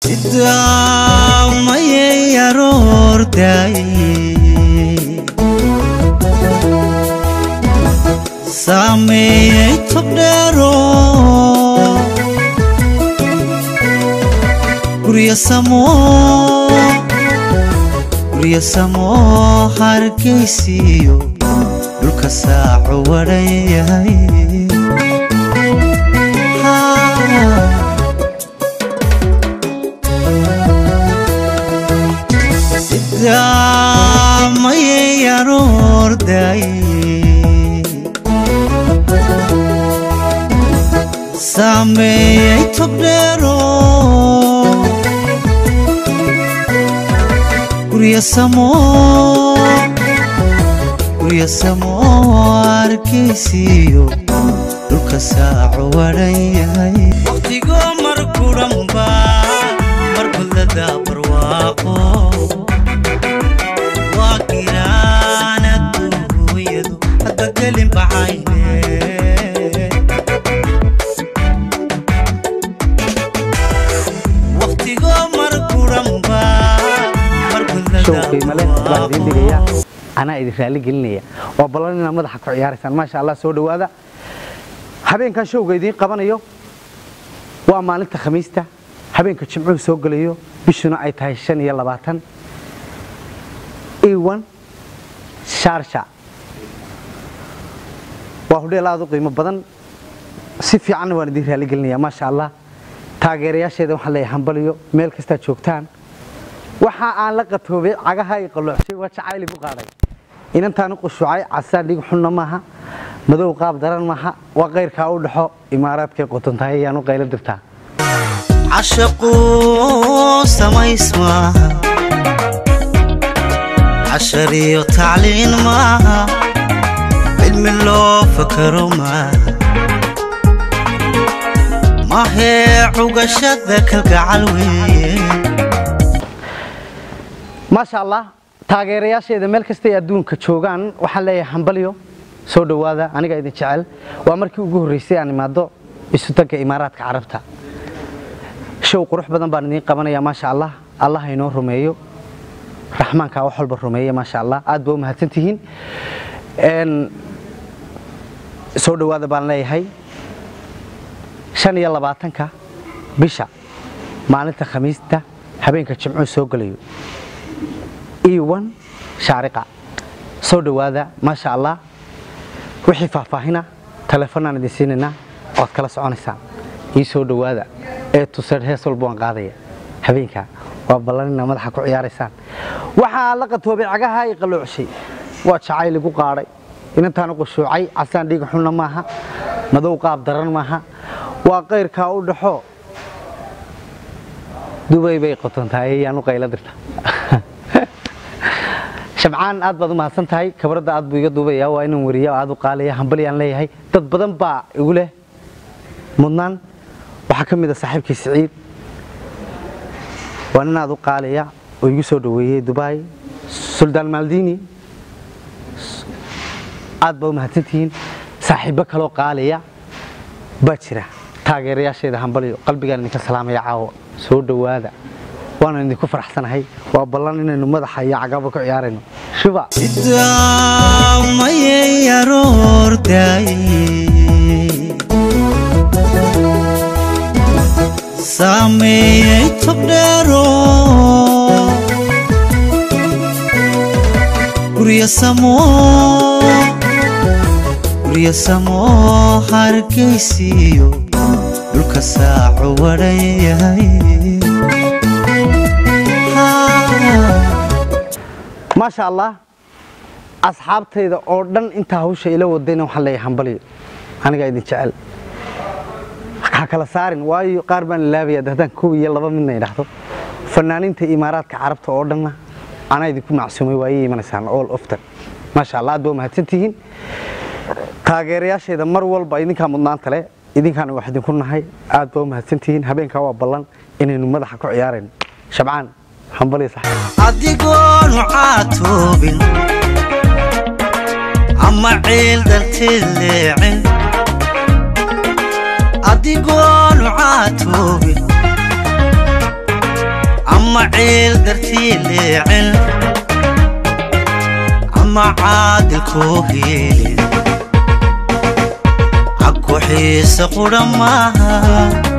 idaamayay aroordaay saameeyey tobdheero guryo samo guryo samo hargaysiyo dhulka saaco wadhan yahay idaamayay aroordaay saameeyey tobdheero guryo samo guryo samo arkaysiyo dhulka saaco wadhan yahay waqtigoo mar kuranba mar kullada barwaaqo waa giraan adduunyadu hadda gelin baxayne waqtigoo mar kuranba mar show kullada qiimo leh baan idiin dhigaya anaa idin raali gelinaya waa ballan inaad madaxa ku ciyaaraysaan maasha allah soo dhowaada habeenkan showga idiin qabanayo waa maalinta khamiista habeenka jimcuhu soo gelayo bishuna ay tahay shan iyo labaatan iwan shaarsha waa hudheel aad u qiimo badan si fiicanna waan idiin raali gelinaya maasha allah taageerayaasheeda waxaan leeyahay hambaliyo meel kastaa joogtaan waxa aan la qatoobay cagaha i qaloocshay waa jacayl igu qaaday inantaan u qushuucay casaan dhig xunna maaha madow qaab daran maaha waa qayrkaa u dhaxo imaaraadkay qotontahay ayaan u qaylo dirtaa cashaqu samays maaha cashar iyo tacliin maaha cilmi loo fakaro maaha mahee cugashada kalgacal weeye maasha allah taageerayaasheeda meel kastay adduunka joogaan waxaan leeyahay hambalyo soo dhowaada aniga idin jecel waa markii ugu horreysay aan imaado isutanka imaaraadka carabta show qurux badan baan idiin qabanaya maasha allah allah ha inoo rumeeyo raxmaankaa wax walba rumeeya maasha allah aad ba u mahadsantihiin Een, soo dhowaada baan leeyahay shan iyo labaatanka bisha maalinta khamiista habeenka jimcuhu soo gelayo iwan shaariqa soo dhowaada maasha allah wixii faahfaahina telefonaan idin siinaynaa ood kala soconaysaan ii soo dhowaada ee tuseed hees walba waan qaadaya habeenka waa ballanina madaxa ku ciyaaraysaan waxaa la qatoobay cagaha i qaloocshay waa jacayl igu qaadhay inantaan u qushuucay casaan dhiig xunna maaha madow qaab daran maaha waa qayrkaa u dhaxo dubay bay qotontahay ayaan u qaylo dirta shabcaan aad baad u mahadsan tahay kabradda aad buu iga duubaya waa inaan wariya oo aad u qaalaya hambalyaan leeyahay dad badan baa igu leh mudnaan waxaa ka mid a saaxiibkii siciid waa nin aad u qaalaya oo igu soo dhoweeyey dubai suldaan maldini aad baa u mahadsantihiin saaxiibbo kaloo qaalaya baa jira taageerayaasheeda hambalyo qalbigaan idinka salaamaya caawa soo dhowaada waana idinku faraxsanahay waa ballan inaynu madaxa iyo cagaba ku ciyaarayno shuba idaamayay aroordaay saameeyey tobdheero guryo samo guryo samo hargaysiyo dhulka saaco wadhan yahay maasha allah asxaabtayda oo dhan intaa hawsha ila wadayna waxaan leeyahay hambalyo anigaa idin jecel ha kala saarin waayo qaar baan ilaabaya haddaan kow iyo laba midna idhaahdo fanaaniinta imaaraadka carabta oo dhanna anaa idinku macsuumay waa ii imanaysaan all often maasha allah aad baa mahadsantihiin taageerayaasheeda mar walba idinkaa mudnaanta leh idinkaana wax idinku nahay aad baa u mahadsantihiin habeenkaa waa ballan inaynu madaxa ku ciyaarayno shabcaan hambalyo sax adigoonu caatoobin ama ciil darteed leecin adigoonu caatoobin ama ciil dartii leecin ama caadilkoo heelin caku xiisa qudha maaha